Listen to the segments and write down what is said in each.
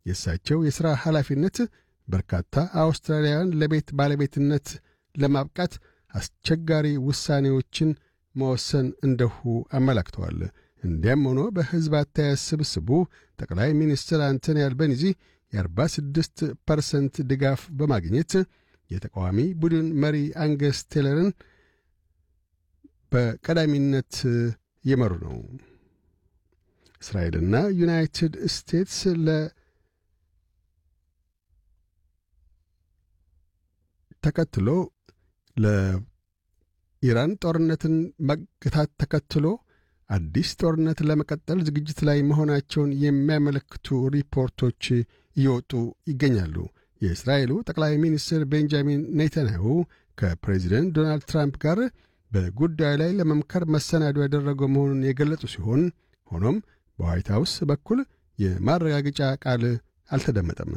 የእሳቸው የሥራ ኃላፊነት በርካታ አውስትራሊያውያን ለቤት ባለቤትነት ለማብቃት አስቸጋሪ ውሳኔዎችን መወሰን እንደሁ አመላክተዋል። እንዲያም ሆኖ በሕዝብ አስተያየት ስብስቡ ጠቅላይ ሚኒስትር አንቶኒ አልበኒዚ የ46 ፐርሰንት ድጋፍ በማግኘት የተቃዋሚ ቡድን መሪ አንገስ ቴለርን በቀዳሚነት እየመሩ ነው። እስራኤልና ዩናይትድ ስቴትስ ለ ተከትሎ ለኢራን ጦርነትን መግታት ተከትሎ አዲስ ጦርነት ለመቀጠል ዝግጅት ላይ መሆናቸውን የሚያመለክቱ ሪፖርቶች እየወጡ ይገኛሉ። የእስራኤሉ ጠቅላይ ሚኒስትር ቤንጃሚን ኔታንያሁ ከፕሬዚደንት ዶናልድ ትራምፕ ጋር በጉዳዩ ላይ ለመምከር መሰናዶ ያደረገው መሆኑን የገለጹ ሲሆን ሆኖም በዋይት ሃውስ በኩል የማረጋገጫ ቃል አልተደመጠም።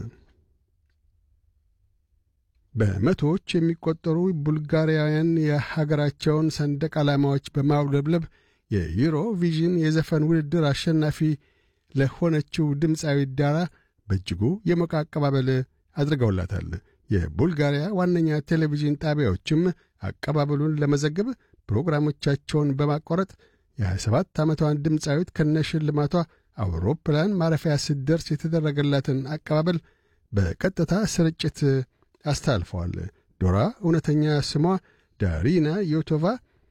በመቶዎች የሚቆጠሩ ቡልጋሪያውያን የሀገራቸውን ሰንደቅ ዓላማዎች በማውለብለብ የዩሮ ቪዥን የዘፈን ውድድር አሸናፊ ለሆነችው ድምፃዊ ዳራ በእጅጉ የሞቀ አቀባበል አድርገውላታል። የቡልጋሪያ ዋነኛ ቴሌቪዥን ጣቢያዎችም አቀባበሉን ለመዘገብ ፕሮግራሞቻቸውን በማቋረጥ የ27 ዓመቷን ድምፃዊት ከነሽልማቷ አውሮፕላን ማረፊያ ስትደርስ የተደረገላትን አቀባበል በቀጥታ ስርጭት አስተላልፈዋል። ዶራ እውነተኛ ስሟ ዳሪና ዮቶቫ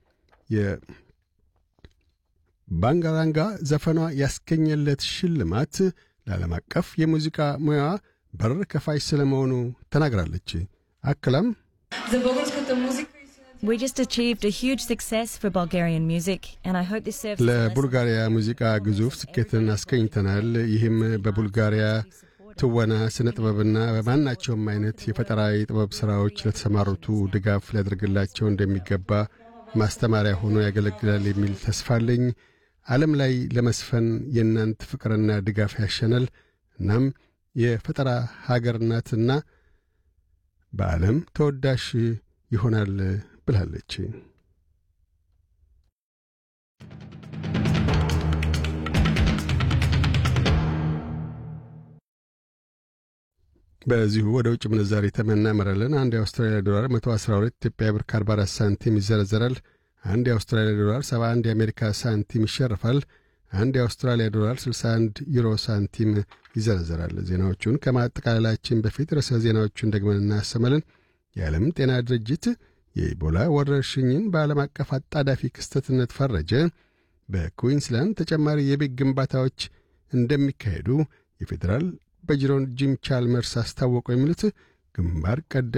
የባንጋራንጋ ዘፈኗ ያስገኘለት ሽልማት ለዓለም አቀፍ የሙዚቃ ሙያዋ በር ከፋች ስለ መሆኑ ተናግራለች። አክላም We just achieved a huge success for Bulgarian music, and I hope this serves as a lesson ለቡልጋሪያ ሙዚቃ ግዙፍ ስኬትን አስገኝተናል። ይህም በቡልጋሪያ ትወና፣ ስነ ጥበብና በማናቸውም አይነት የፈጠራ የጥበብ ሥራዎች ለተሰማሩቱ ድጋፍ ሊያደርግላቸው እንደሚገባ ማስተማሪያ ሆኖ ያገለግላል የሚል ተስፋ አለኝ። ዓለም ላይ ለመስፈን የእናንት ፍቅርና ድጋፍ ያሸናል። እናም የፈጠራ ሀገር ናትና በዓለም ተወዳሽ ይሆናል ብላለች። በዚሁ ወደ ውጭ ምንዛሪ ተመን እናመራለን። አንድ የአውስትራሊያ ዶላር 112 ኢትዮጵያ ብር ከ44 ሳንቲም ይዘረዘራል። አንድ የአውስትራሊያ ዶላር 71 የአሜሪካ ሳንቲም ይሸርፋል። አንድ የአውስትራሊያ ዶላር 61 ዩሮ ሳንቲም ይዘረዘራል። ዜናዎቹን ከማጠቃለላችን በፊት ርዕሰ ዜናዎቹን ደግመን እናሰማለን። የዓለም ጤና ድርጅት የኢቦላ ወረርሽኝን በዓለም አቀፍ አጣዳፊ ክስተትነት ፈረጀ። በኩዊንስላንድ ተጨማሪ የቤት ግንባታዎች እንደሚካሄዱ የፌዴራል በጅሮን ጂም ቻልመርስ አስታወቁ። የሚሉት ግንባር ቀደም